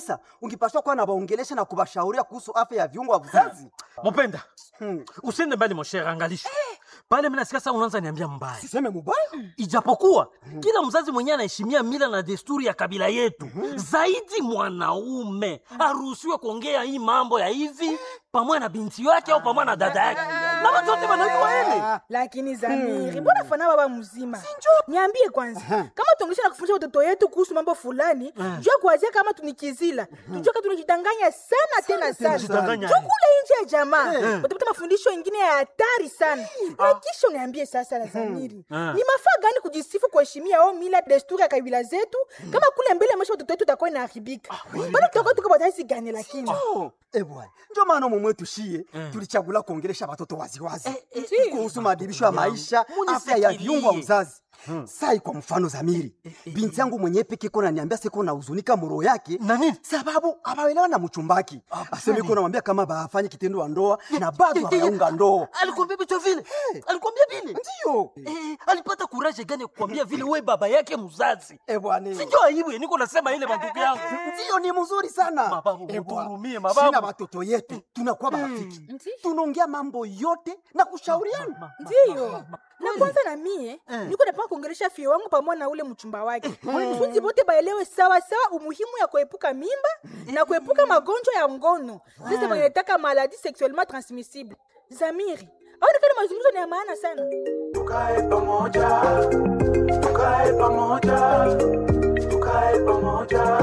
Sasa ungipaswa kuwa na waongelesha na kuwashauria kuhusu afya ya viungo vya uzazi. Mopenda, Hmm. usiende mbali moshere, angalisha pale. Mimi nasikia sasa unaanza niambia mbaya, Siseme mubaya. ijapokuwa kila mzazi mwenyewe anaheshimia mila na desturi ya kabila yetu. Zaidi mwanaume aruhusiwe kuongea hii mambo ya hivi pamoja na binti yake au pamoja na dada yake, na watu wote wanajua hili. lakini Zamiri, mbona fana baba mzima? Niambie kwanza, kama tuongesha na kufundisha watoto yetu kuhusu mambo fulani, jua kuanzia kama tunikizila, tujue kama tunajidanganya sana tena sana. tunajidanganya. Jua kule nje ya jamaa utapata mafundisho ingine ya hatari sana. Na kisha uniambie sasa la Zamiri, Ah. ni mafaa gani kujisifu kuheshimia au mila desturi ya kabila zetu, kama kule mbele maisha watoto wetu itakuwa inaharibika? Bado tutakuwa tuko bataisi gani lakini? Oh, eh bwana. Ndio maana mumwe tushie tulichagula kuongelesha watoto waziwazi kuhusu maadibisho ya maisha, afya ya viungo vya uzazi. Sai kwa mfano Zamiri, binti yangu mwenyewe peke iko naniambia siko na huzunika moro yake Na nini? sababu abaelewa na mchumbaki. Aseme iko namwambia kama bafanye kitendo wa ndoa na bado hawaunga ndoa. Alikwambia vitu vile, alikwambia vile Ndio. Eh, alipata kuraje gani ya kukwambia vile we baba yake mzazi? Eh bwana. Sijua aibu niko nasema ile mandugu yangu. Ndio ni mzuri sana. Mababu, Eh, bwana. mtuhurumie, mababu. Sina watoto yetu tunakuwa marafiki. Tunaongea mambo yote na kushauriana. ndiyo na kwanza na mie niko napaka kuongelesha fie wangu pamoja na ule mchumba wake kusudi wote baelewe sawa sawa umuhimu ya kuepuka mimba na kuepuka magonjwa ya ngono sasa wanataka maladi sexuellement transmissible zamiri aonekana mazungumzo ni ya maana sana tukae pamoja, tukae pamoja, tukae pamoja.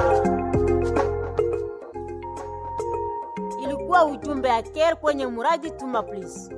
ilikuwa ujumbe ya care kwenye muradi Tuma Please.